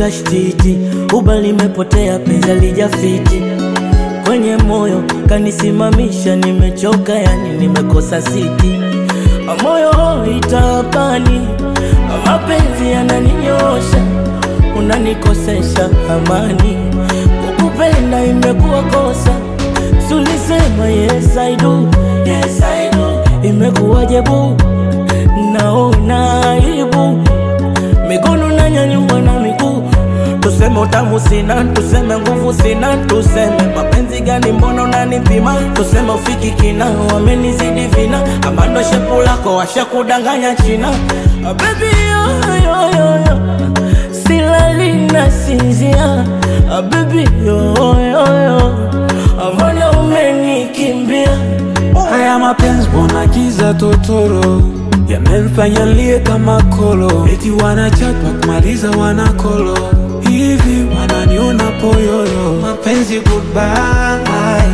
kashtiti, uba limepotea, penzi lijafiti kwenye moyo kanisimamisha, nimechoka yani nimekosa siti, moyo itapani, mapenzi yananinyosha, unanikosesha amani, kukupenda imekuwa kosa, sulisema yes I do, yes I do, imekuwaje bu, naona aibu, mikono nanyanyua na miguu Tuseme utamu sina, tuseme nguvu sina, tuseme mapenzi gani, mbona unanipima? Tuseme ufiki kina, wamenizidi vina, ama ndo shepu lako washakudanganya China. Ah, baby yo, yo, yo, yo. silali na sinzia Ah, baby yo, yo, yo. Ah, mbona umenikimbia? Haya mapenzi mbona giza totoro yamemfanya lie kama kolo, eti wanachapa kumaliza wanakolo hivi wananiona poyoyo. Mapenzi goodbye,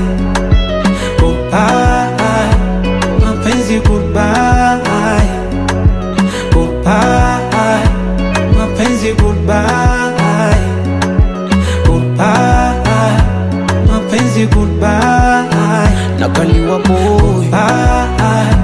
goodbye, mapenzi goodbye, goodbye, mapenzi goodbye, goodbye, mapenzi goodbye, nakaliwa boy bye.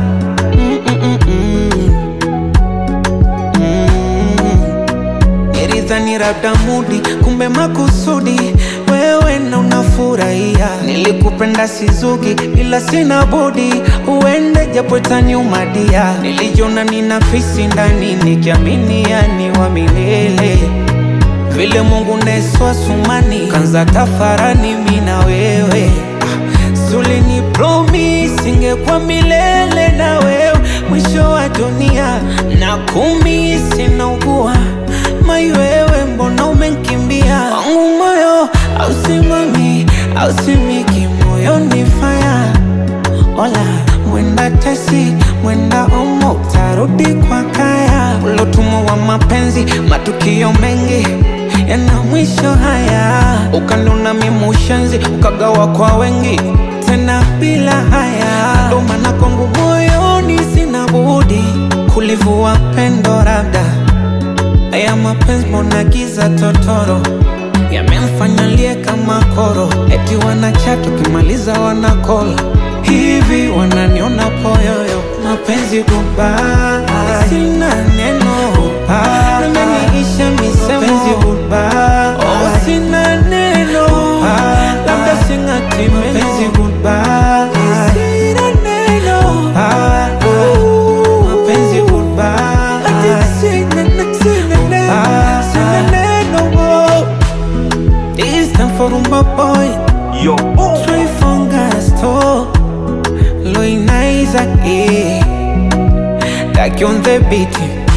Nilidhani labda mudi, kumbe makusudi wewe na unafurahia. Nilikupenda sizugi, ila sina budi uende, japo itaniumadia. Nilijiona nina fisi ndani, nikiamini yani wa milele vile Mungu neswa sumani kanza tafarani mi na wewe ah, sulini promise ingekuwa milele na wewe mwisho wa dunia na kumi sinaugua mai wewe mbona umenkimbia wangu moyo ausimami ausimiki moyoni faya Ola, mwenda tesi, mwenda omo, utarudi kwa kaya. Ulotumwa wa mapenzi, matukio mengi yana mwisho haya. Ukanuna mimushenzi, ukagawa kwa wengi, tena bila haya. Ndo maana kwangu moyoni sina budi kulivua pendo labda Haya mapenzi mbona giza totoro yamemfanya lie kama koro, eti wanachat ukimaliza wanakola hivi, wananiona poyoyo. Mapenzi goodbye, sina neno goodbye, nimeniisha misemo mapenzi goodbye, oh sina neno goodbye, labda singati meno mapenzi goodbye, sina neno goodbye, mapenzi goodbye, ati sina neno, sina neno, sina neno oh. It's time for Rumba Boy Yo, boom. Trey Fongasto Loinaiza eh Taki on the beat